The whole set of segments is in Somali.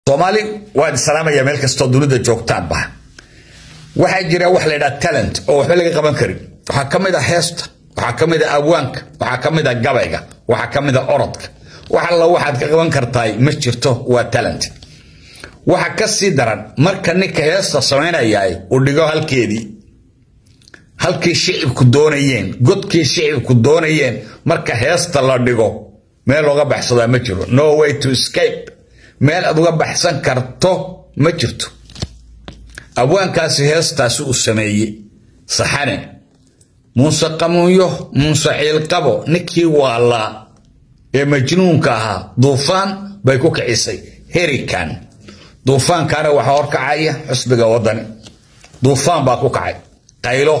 soomaali waan salaamaya meel kastoo dunida joogtaanba waxaa jira wax la ydhaha talent oo waxba laga qaban karin waxaa ka mid a heesta waxaa ka mid a abwaanka waxaa ka mid a gabayga waxaa ka mid a orodka wax alla waxaad ka qaban kartaay ma jirto waa talent waxa ka sii daran marka ninka heesta samaynayaay uu dhigo halkeedii halkii shicibku doonayeen godkii shicibku doonayeen marka heesta la dhigo meel looga baxsadaa ma jiro no way to escape meel aad uga baxsan karto ma jirto abwaankaasi heestaasi uu sameeyey saxane muuse qamuunyo muuse ciilqabo ninkii waalaa ee majnuunka ahaa duufaan bay ku kicisay herikan duufaankaana waxaa horkacaya xusbiga wadani duufaan baa ku kacay qaylo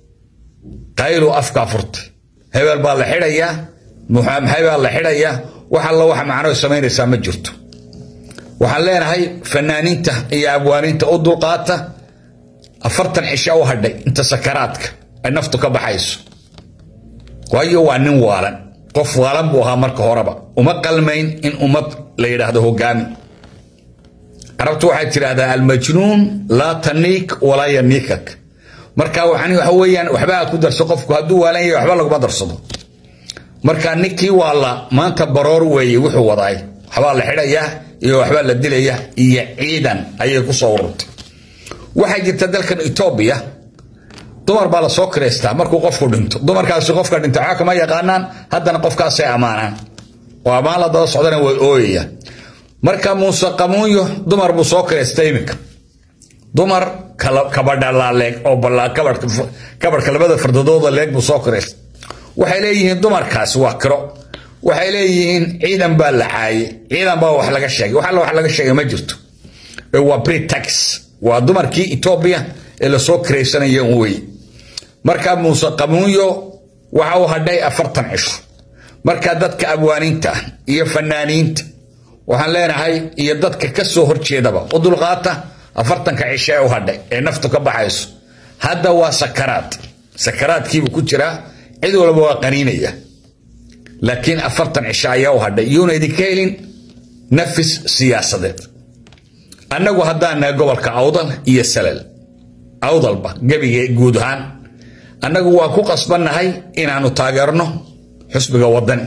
qaylo afkaa furtay hebel baa la xidhayaa maxay baa la xidhayaa wax alla waxa macno samaynaysaa ma jirto waxaan leenahay fanaaniinta iyo abwaaniinta u dulqaata afartan cisha u hadhay inta sakaraadka ay naftu ka baxayso waayo waa nin waalan qof waalan buu ahaa marka horeba uma qalmayn in ummad la yidhaahdo hogaami carabtu waxay tidhaahdaa almajnuun laa taniik walaa yaniikak marka waxa weeyaan waxba ku darso qofku hadduu waalan yahay waxba laguma darsado marka ninkii waala maanta baroor weeye wuxuu wadaay waxbaa la xidhayaa iyo waxbaa la dilaya iyo ciidan ayay ku soo ururtay waxaa jirta dalkan etoobiya dumar baa la soo kireystaa markuu qofku dhinto dumarkaasi qofka dhinta waxaa kama yaqaanaan haddana qofkaasay ammaanaan oo ammaan la daba socdana way ooyayaan marka muuse qamuunyo dumar buu soo kireystay iminka dumar kabadhalaa leeg oo kabarhka labada fardadooda leeg buu soo kireystay waxay leeyihiin dumarkaasi waa kiro waxay leeyihiin ciidan baa la caayay ciidan baa wax laga sheegay wax alla wax laga sheegay ma jirto waa britax waa dumarkii etoobiya ee lasoo kiraysanaya wey marka muuse qamuunyo waxa uu hadhay afartan cisho marka dadka abwaaniinta iyo fanaaniinta waxaan leenahay iyo dadka ka soo horjeedaba u dulqaata afartanka cisho ee u hadhay ee naftu ka baxayso hadda waa sakaraad sakaraadkiibuu ku jiraa cid walba waa qaniinaya laakiin afartan cisho ayaa u hadhay iyuuna idinka helin nafis siyaasadeed annagu haddaan nahay gobolka awdal iyo salal awdalba gebiga guud ahaan annagu waa ku qasbannahay inaannu taageerno xusbiga wadani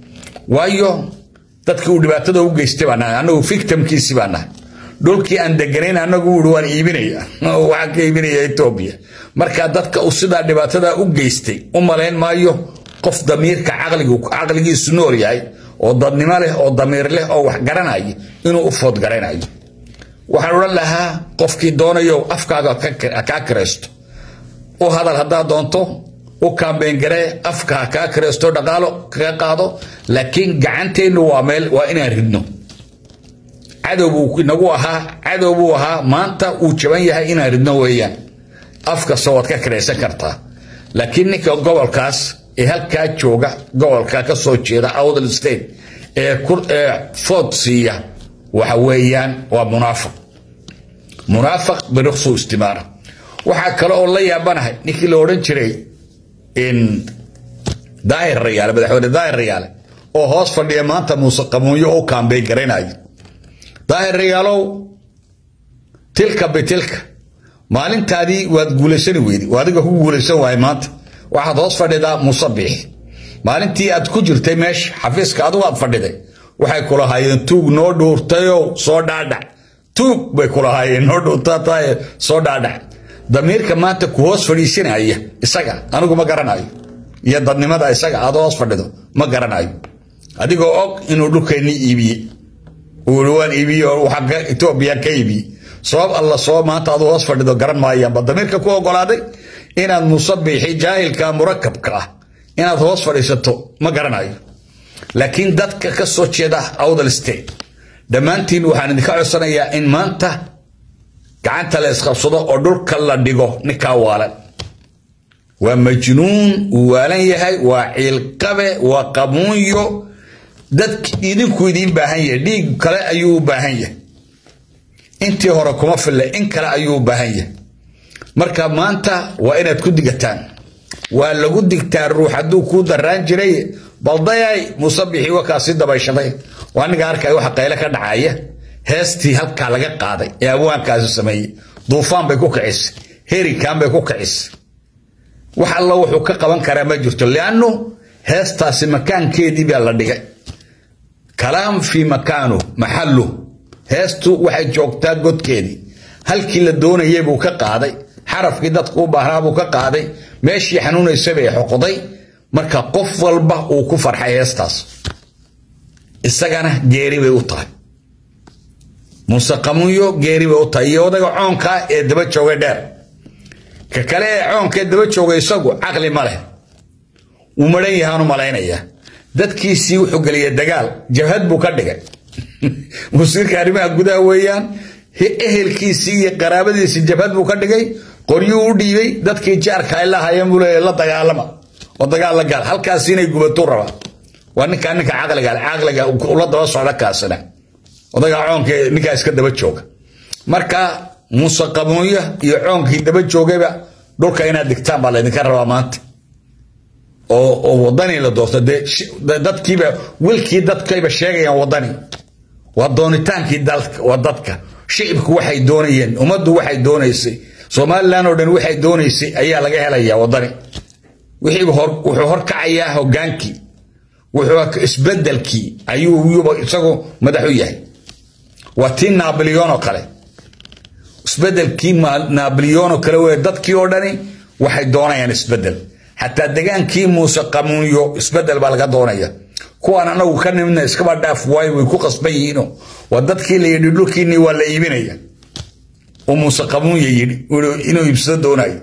waayo dadkii uu dhibaatada u geystay baa nahay annagu victimkiisi baa nahay dhulkii aan deganayn annagu wuhi waan iibinaya waxaan ka iibinaya etoobiya marka dadka uu sidaa dhibaatada u geystay u malayn maayo qof damiirka caqligiisu nool yahay oo dadnimo leh oo damiir leh oo wax garanaya inuu u foodgaraynayo waxaan odhan lahaa qofkii doonayo afkaaga kaa kiraysto u hadal haddaad doonto u kaambeyngaree afka ha kaa kiraysto dhaqaalo kaga qaado laakiin gacanteennu waa meel waa inaan ridno cadow buu inagu ahaa cadow buu ahaa maanta uu jaban yahay inaan ridno weeyaan afkasta waad ka kiraysan kartaa laakiin ninka gobolkaas ee halkaa jooga gobolka ka soo jeeda awdal state ee food siiya waxa weeyaan waa munaafiq munaafiq biruqsu istimaara waxaa kale oo la yaabanahay ninkii la odhan jiray daahir rayaale madaxweyne daahir rayaale oo hoos fadhiya maanta muuse qamuunyo u kaambeyn garaynayo daahir rayaalow tilka bitilka maalintaadii waad guulaysani weyday waa adiga ku guulaysan waaya maanta waxaad hoos fadhidaa muuse biixi maalintii aad ku jirtay meesha xafiiska adigu aad fadhiday waxay kulahaayeen tuug noo dhuurtayow soo dhaadhac tuug bay kulahaayeen noo dhuurtataye soo dhaadhac damiirka maanta ku hoos fadhiisanaya isaga anigu ma garanayo iyo dadnimada isaga aad hoos fadhido ma garanayo adigoo og inuu dhulkeennii iibiyey uu waan iibiye oo waxa etoobiya ka iibiyey sabab alla soo maanta adu hoos fadhido garan maayaanba damiirka ku ogolaaday inaad musabiixi jaahilka murakabka ah inaad hoos fadhiisato ma garanayo laakiin dadka ka soo jeeda awdal state dhammaantiin waxaan idinka codsanayaa in maanta gacanta la isqabsado oo dhulka la dhigo ninkaa waalan waa majnuun uu waalan yahay waa ciilqabe waa qamuunyo dadk idinku idiin baahan yahay dhiig kale ayuu u baahan yahay intii hore kuma filla in kale ayuu u baahan yahay marka maanta waa inaad ku digataan waa lagu digtaa ruux hadduu kuu daraan jiray baldayay musabixii wakaa sii dabayshaday waa aniga arkaya waxa qayle ka dhacaya heestii halkaa laga qaaday ee abwaankaasi sameeyey duufaan bay ku kicisay herikan bay ku kicisay wax alla wuxuu ka qaban karaa ma jirto liannu heestaasi makaankeedii baa la dhigay kalaam fii makaanu maxallu heestu waxay joogtaa godkeedii halkii la doonayay buu ka qaaday xarafkii dadku u baahnaa buu ka qaaday meeshii xanuunaysay bay xoqday marka qof walba uu ku farxay heestaas isagana geeri bay u tahay muuse qamunyo geeri bay u tahay iyo odaga coonka ee daba joogay dheer ka kale ee coonka ee daba joogay isagu caqli ma leh wuu maran yahaanu malaynayaa dadkiisii wuxuu geliyay dagaal jabhad buu ka dhigay wasiirka arrimaha gudaha weeyaan ehelkiisii iyo qaraabadiisii jabhad buu ka dhigay qoryuu u dhiibay dadkii jaarka ay lahaayeen buu leeyahay la dagaalama oo dagaal la gaal halkaasi inay gubatuu rabaa waa ninkaa ninka caqliga caqliga ula daba socda kaasina odaga coonka ninkaa iska daba jooga marka muuse qabuunyo iyo coonkii daba joogayba dhulka inaad digtaan baa laydinka rabaa maanta oo oo wadani la doorto dee dadkiiba wilkii dadkayba sheegayaan wadani waa doonitaankii waa dadka shicibku waxay doonayeen ummaddu waxay doonaysay somalilan oo dhan waxay doonaysay ayaa laga helayaa wadani wixiiba wuxuu horkacayaa hogaankii wuxuu isbedelkii ayuu yuba isagu madax u yahay waa tii naabiliyon oo kale isbedelkii naabiliyon oo kale wey dadkii oo dhani waxay doonayaan isbedel xataa degaankii muuse qamuunyo isbedel baa laga doonaya kuwaan anagu ka nimidna iskaba dhaaf waayo way ku qasban yihiino waa dadkii la yidhi dhulkiinii waa la iibinaya oo muuse qamuunya yidhi inuu iibsado doonayo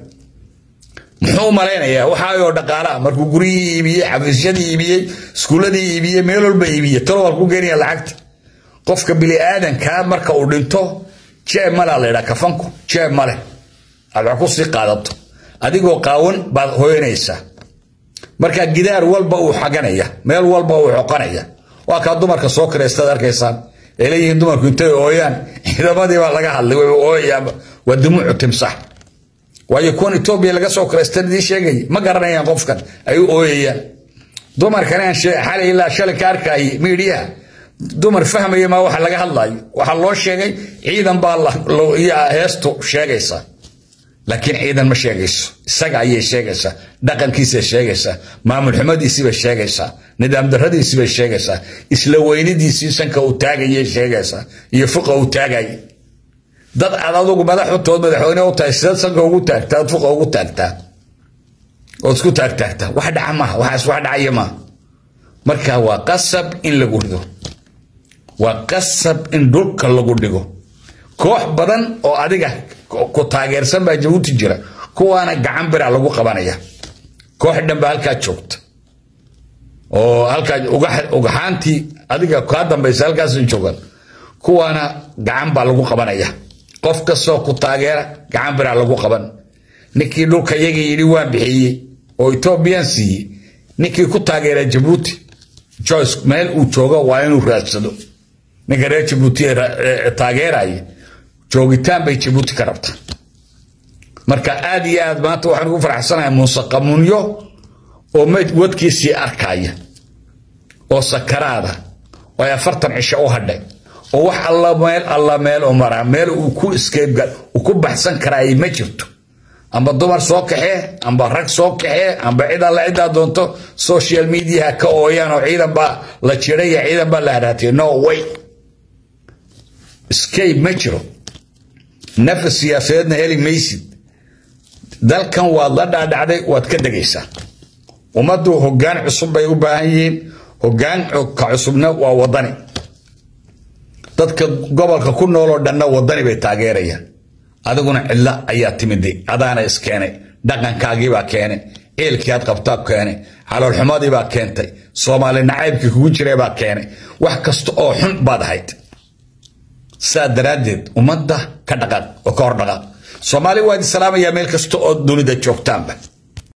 muxuu malaynayaa waxaayoo dhaqaalaha markuu guryihii iibiyey xafiisyadii iibiyey iskuulladii iibiyey meel walba iibiyey talo waa ku geenaya lacagta qofka bini aadankaa marka uu dhinto jeeb malea la ydhaa kafanku jeeb male aad wax ku sii qaadato adigoo qaawan baad hoyanaysaa marka gidaar walba uu xaganaya meel walba uu xoqanaya waa kaa dumarka soo kiraystaad arkaysaan ee leeyihiin dumarku intay ooyaan ciidamadii baa laga hadlay way ooyayaanba waa dumuucu timsax waayo kuwan etoobiya laga soo kiraystan idiin sheegay ma garanayaan qofkan ay u ooyayaan dumarkan aan xalay ilaa shalay ka arkayay miidhiyaha dumar fahmaya maa waxa laga hadlayo waxaa loo sheegay ciidan baa heestu sheegaysa laakiin ciidan ma sheegayso isaga ayay sheegaysaa dhaqankiisay sheegaysaa maamul xumadiisiibay sheegaysaa nidaam daradiisiibay sheegaysaa isla weynidiisii sanka uu taagayay sheegaysaa iyo fuqa uu taagay dad aad adugu madaxutood madaxweyne u tahay sidaad sanka ugu taagtaa ad fuqa ugu taagtaa ood isku taagtaagtaa wax dhaca maaha waxaas wax dhacaya maaha marka waa qasab in lagu rido waa qasab in dhulka lagu dhigo koox badan oo adiga ku taageersan baa jabuuti jira kuwaana gacan bira lagu qabanaya koox dhan baa halkaa joogta oo halkaa ugaxaantii adiga kaa dambaysa halkaas joogan kuwaana gacan baa lagu qabanaya qof kastoo ku taageera gacan bira lagu qaban ninkii dhulka yaga yidhi waan bixiyey oo etoobiyaan siiyey ninkii ku taageera jabuuti joyce meel uu joogo waa inuu raadsado ninka reer jabuuti taageeraya joogitaan bay jabuuti ka rabtaa marka aad iyo aad maanta waxaan ugu faraxsanahay muuse qamuunyo oo wadkiisii arkaya oo sakaraada oo ay afartan cisho u hadhay oo wax alla meel alla meel u maraa meel uu ku escape uu ku baxsan karaay ma jirto amba dumar soo kaxee amba rag soo kaxee amba cid alla ciddaa doonto social mediaha ka ooyaan oo ciidan baa la jiraya ciidan baa la haraatay no way escape ma jiro nafas siyaasadeedna heli maysid dalkan waad la dhaadhacday waad ka degaysaa ummaddu hoggaan cusub bay u baahan yihiin hoggaanka cusubna waa wadani dadka gobolka ku nooloo dhanna wadani bay taageerayaan adiguna cidlo ayaa timiday adaana iskeenay dhaqankaagiibaa keenay ceelkii aad qabtaa keenay caloolxumadiibaa keentay soomaali nacaybkii kugu jiraybaa keenay wax kasta oo xun baad ahayd saa daraaddeed ummadda ka dhaqaaq oo ka hor dhaqaaq soomaali waa idin salaamayaa meel kasta oo dunida joogtaanba